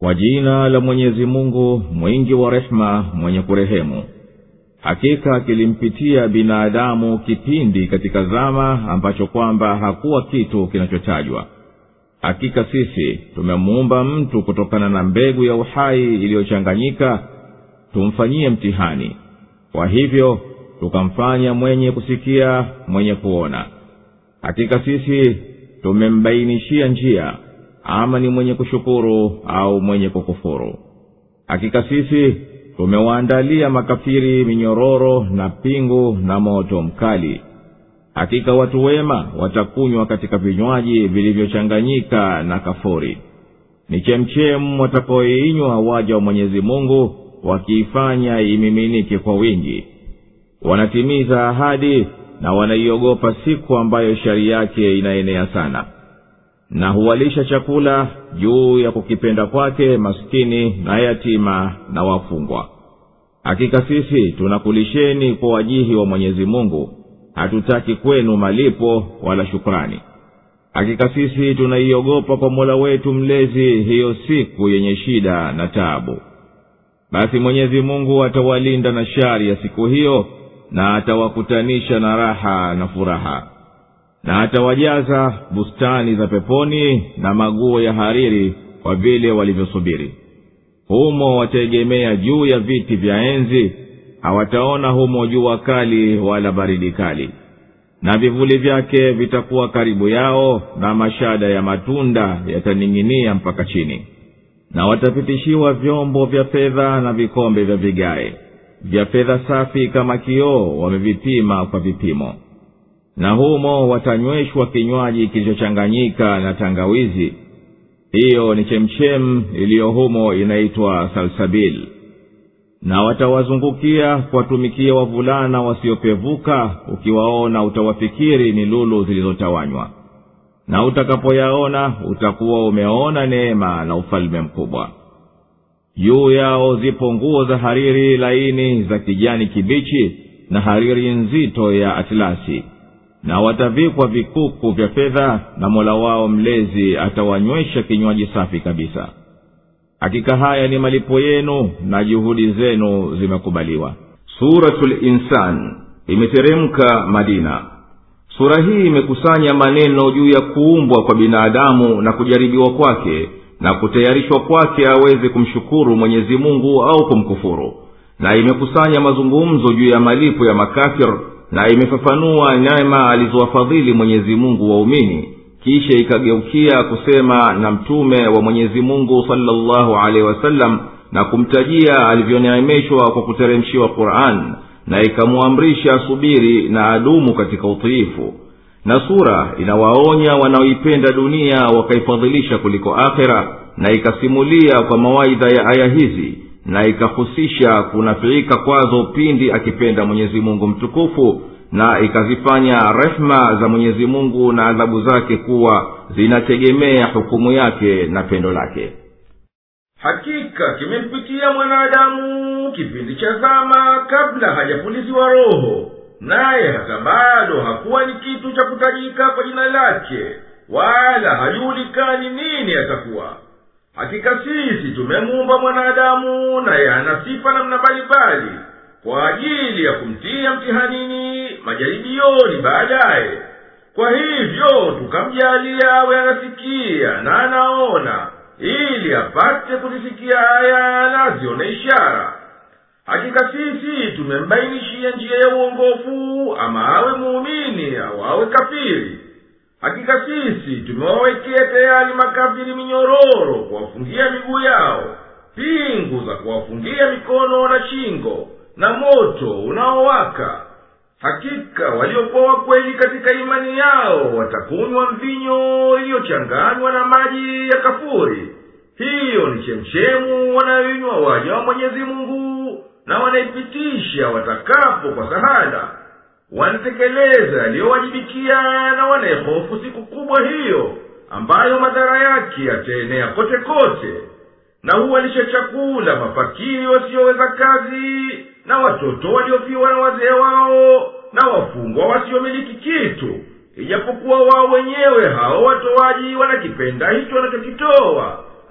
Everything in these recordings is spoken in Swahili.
kwa jina la mwenyezi mungu mwingi wa rehema mwenye kurehemu hakika kilimpitia binadamu kipindi katika zama ambacho kwamba hakuwa kitu kinachotajwa hakika sisi tumemuumba mtu kutokana na mbegu ya uhai iliyochanganyika tumfanyie mtihani kwa hivyo tukamfanya mwenye kusikia mwenye kuona hakika sisi tumembainishia njia ama ni mwenye kushukuru au mwenye kukufuru hakika sisi tumewaandalia makafiri minyororo na pingu na moto mkali hakika watu wema watakunywa katika vinywaji vilivyochanganyika na kafuri ni chemchemu watakaoinywa waja wa mwenyezi mungu wakiifanya imiminike kwa wingi wanatimiza ahadi na wanaiogopa siku ambayo shari yake inaenea sana na huwalisha chakula juu ya kukipenda kwake maskini na yatima na wafungwa hakika sisi tunakulisheni kwa wajihi wa mwenyezi mungu hatutaki kwenu malipo wala shukrani hakika sisi tunaiogopa kwa mola wetu mlezi hiyo siku yenye shida na taabu basi mwenyezi mungu atawalinda na shari ya siku hiyo na atawakutanisha na raha na furaha na atawajaza bustani za peponi na maguo ya hariri kwa vile walivyosubiri humo wataegemea juu ya viti vya enzi hawataona humo jua kali wala baridi kali na vivuli vyake vitakuwa karibu yao na mashada ya matunda yataning'inia mpaka chini na watapitishiwa vyombo vya fedha na vikombe vya vigae vya fedha safi kama kioo wamevipima kwa vipimo na humo watanyweshwa kinywaji kilichochanganyika na tangawizi hiyo ni chemchem iliyo humo inaitwa salsabil na watawazungukia kuwatumikia wavulana wasiopevuka ukiwaona utawafikiri ni lulu zilizotawanywa na utakapoyaona utakuwa umeona neema na ufalme mkubwa juu yao zipo nguo za hariri laini za kijani kibichi na hariri nzito ya atlasi na watavikwa vikuku vya fedha na mola wao mlezi atawanywesha kinywaji safi kabisa hakika haya ni malipo yenu na juhudi zenu zimekubaliwa suratu linsan imeteremka madina sura hii imekusanya maneno juu ya kuumbwa kwa binadamu na kujaribiwa kwake na kutayarishwa kwake aweze kumshukuru mwenyezi mungu au kumkufuru na imekusanya mazungumzo juu ya malipo ya makafir na imefafanua neema alizowafadhili mwenyezi mungu waumini kisha ikageukia kusema na mtume wa mwenyezi mungu salllahu alehi wasallam na kumtajia alivyoneemeshwa kwa kuteremshiwa quran na ikamwamrisha subiri na adumu katika utiifu na sura inawaonya wanaoipenda dunia wakaifadhilisha kuliko akhera na ikasimulia kwa mawaidha ya aya hizi na ikahusisha kunafiika kwazo pindi akipenda mwenyezi mungu mtukufu na ikazifanya rehma za mwenyezi mungu na adhabu zake kuwa zinategemea hukumu yake na pendo lake hakika kimempitia mwanadamu kipindi cha zama kabla hajapuliziwa roho naye hata bado hakuwa ni kitu cha kutajika kwa jina lake wala hajuhulikani nini atakuwa hakika sisi tumemuumba mwanadamu naye ana sifa namna mbalimbali kwa ajili ya kumtia mtihanini majaribioni baadaye kwa hivyo tukamjalia awe anasikia na anaona ili apate kuzisikia aya na azione ishara hakika sisi tumembainishia njia ya uongofu ama awe muumini au awe kafiri hakika sisi tumewawekea tayari makafiri minyororo kuwafungia miguu yao pingu za kuwafungia mikono na shingo na moto unaowaka hakika waliokuwa wakweli katika imani yao watakunywa mvinyo iliyochanganywa na maji ya kafuri hiyo ni chemchemu wanayoinywa waja wa mwenyezi mungu na wanaipitisha watakapo kwa sahada wanatekeleza yaliyowajibikia na wanaihofu siku kubwa hiyo ambayo madhara yake yataenea kote kote na huwalisha chakula mafakiri wasioweza kazi na watoto waliofiwa na wazee wao na wafungwa wasiomiliki kitu ijapokuwa wao wenyewe hao watoaji wanakipenda hicho wanachokitoa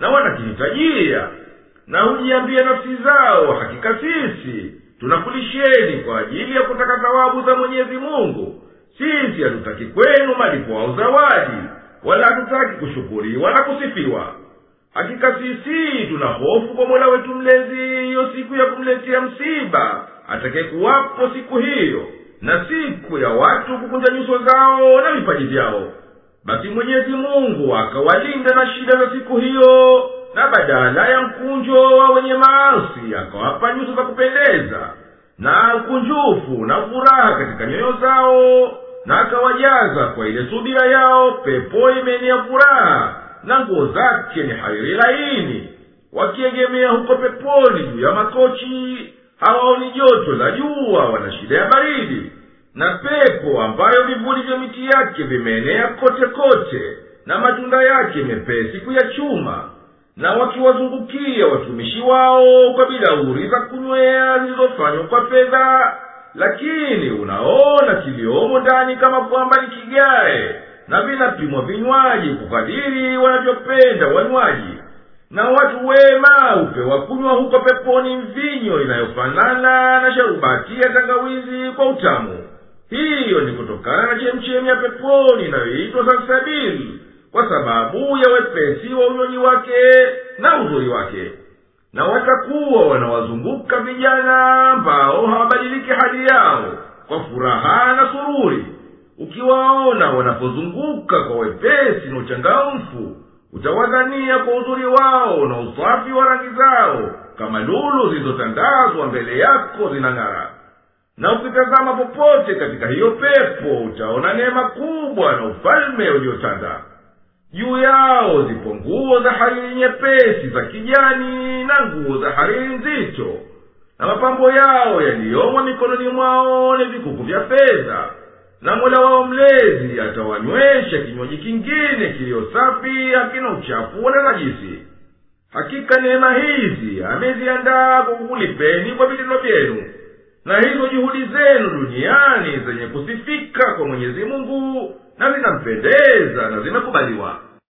na wanakihitajia na hujiambia nafsi zao hakika sisi tunakulisheni kwa ajili ya kutaka thawabu za mwenyezi mungu sisi hatutaki kwenu malipo au zawadi wala hatutaki kushukuriwa na kusifiwa hakika sisi tuna hofu kwa mola wetu mlezi hiyo siku ya kumletea msiba atakayekuwapo siku hiyo na siku ya watu kukunja nyuso zao na vipaji vyao basi mwenyezi mungu akawalinda na shida za siku hiyo na badala ya mkunjo wa wenye maasi akawapa nyuso za kupendeza na ukunjufu na furaha katika nyoyo zao na akawajaza kwa ile subira yao pepo imeenea furaha na nguo zake ni hariri laini wakiegemea huko peponi juu ya makochi hawaoni joto la jua wana shida ya baridi na pepo ambayo vivuli vya miti yake vimeenea kote kote na matunda yake mepesi kuyachuma na wakiwazungukia watumishi wao kwa bilauri za kunywea zilizofanywa kwa fedha lakini unaona kiliomo ndani kama kwamba ni kigae na vinapimwa vinywaji kukadiri wanavyopenda wanywaji na watu wema hupewa kunywa huko peponi mvinyo inayofanana na sharubati ya tangawizi kwa utamu hiyo ni kutokana na chemchemi ya peponi inayoitwa salsabili kwa sababu ya wepesi wa unywaji wake na uzuri wake na watakuwa wanawazunguka vijana ambao hawabadiliki hali yao kwa furaha na sururi ukiwaona wanapozunguka kwa wepesi na uchangamfu utawadhania kwa uzuri wao na usafi wa rangi zao kama lulu zilizotandazwa mbele yako zinang'ara na ukitazama popote katika hiyo pepo utaona neema kubwa na ufalme uliotanda juu yao zipo nguo za hariri nyepesi za kijani na nguo za hariri nzito na mapambo yao yaliyomo mikononi mwao ni vikuku vya fedha na mola wao mlezi atawanywesha kinywaji kingine kiliyo safi hakina uchafu wala najisi hakika neema hizi ameziandaa kwa kukulipeni kwa vitendo vyenu na hizo juhudi zenu duniani zenye kusifika kwa mwenyezi mungu na zinampendeza na zimekubaliwa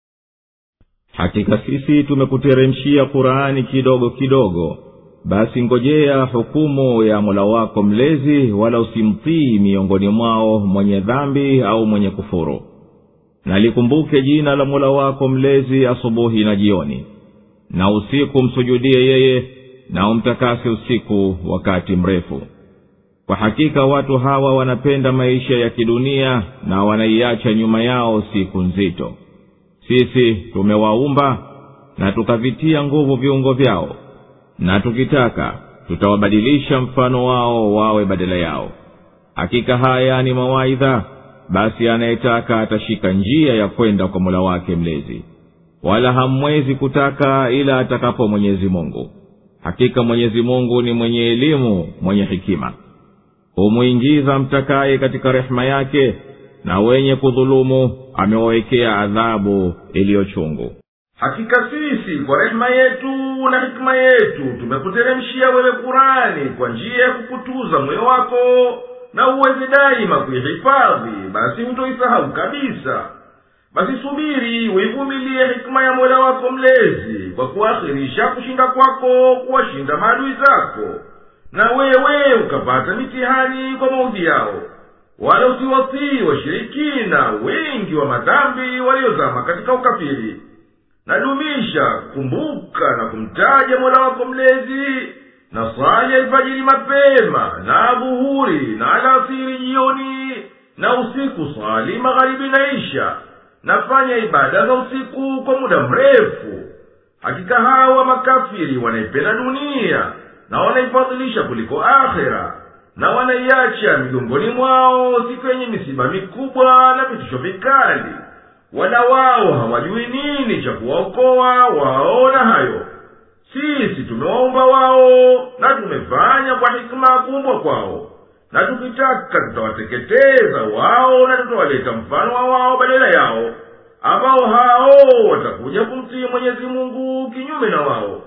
hakika sisi tumekuteremshia qurani kidogo kidogo basi ngojea hukumu ya mola wako mlezi wala usimtii miongoni mwao mwenye dhambi au mwenye kufuru na likumbuke jina la mola wako mlezi asubuhi na jioni na usiku msujudie yeye na umtakase usiku wakati mrefu kwa hakika watu hawa wanapenda maisha ya kidunia na wanaiacha nyuma yao siku nzito sisi tumewaumba na tukavitia nguvu viungo vyao na tukitaka tutawabadilisha mfano wao wawe badala yao hakika haya ni mawaidha basi anayetaka atashika njia ya kwenda kwa mola wake mlezi wala hamwezi kutaka ila atakapo mwenyezi mungu hakika mwenyezi mungu ni mwenye elimu mwenye hikima humwingiza mtakaye katika rehema yake na wenye kudhulumu amewawekea adhabu iliyochungu hakika sisi kwa rehema yetu na hikima yetu tumekuteremshia wewe kurani kwa njia ya kukutuza moyo wako na uweze daima kuihifadhi basi hutoisahau kabisa basi subiri uivumilie hikima ya mola wako mlezi kwa kuakhirisha kushinda kwako kuwashinda maadui zako na wewe ukapata mitihani kwa maudhi yao wala usiwatii washirikina wengi wa madhambi waliozama katika ukafiri nadumisha kumbuka na kumtaja mola wako mlezi na swali alfajiri mapema na dhuhuri na alasiri jioni na usiku swali magharibi na isha nafanya ibada za usiku kwa muda mrefu hakika hawa makafiri wanaipenda dunia na wanaifadhilisha kuliko akhera na wanaiacha migongoni mwao siku yenye misiba mikubwa na vitisho vikali wala wao hawajui nini cha kuwaokoa wao na hayo sisi tumewaumba wao na tumefanya kwa hikima kuumbwa kwao na tukitaka tutawateketeza wao na tutawaleta mfano wa wao badala yao ambao hao watakuja kumtii mwenyezi mungu kinyume na wao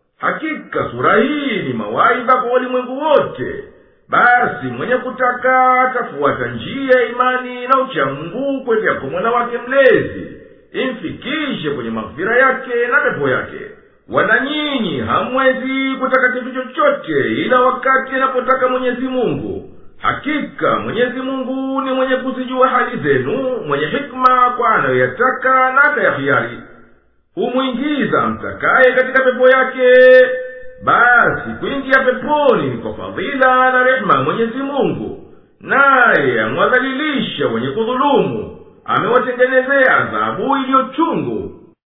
hakika sura hii ni mawaidha kwa walimwengu wote basi mwenye kutaka atafuata njia ya imani na uchamungu kwendea kwa mwana wake mlezi imfikishe kwenye maghfira yake na pepo yake wala nyinyi hamwezi kutaka kitu chochote ila wakati anapotaka mwenyezi mungu hakika mwenyezi mungu ni mwenye kuzijua hali zenu mwenye hikma kwa anayoyataka na akayahiari humwingiza mtakaye katika pepo yake basi kuingia peponi ni kwa fadhila na rehema ya mwenyezi mungu naye amwadhalilisha wenye kudhulumu amewatengenezea adhabu iliyo chungu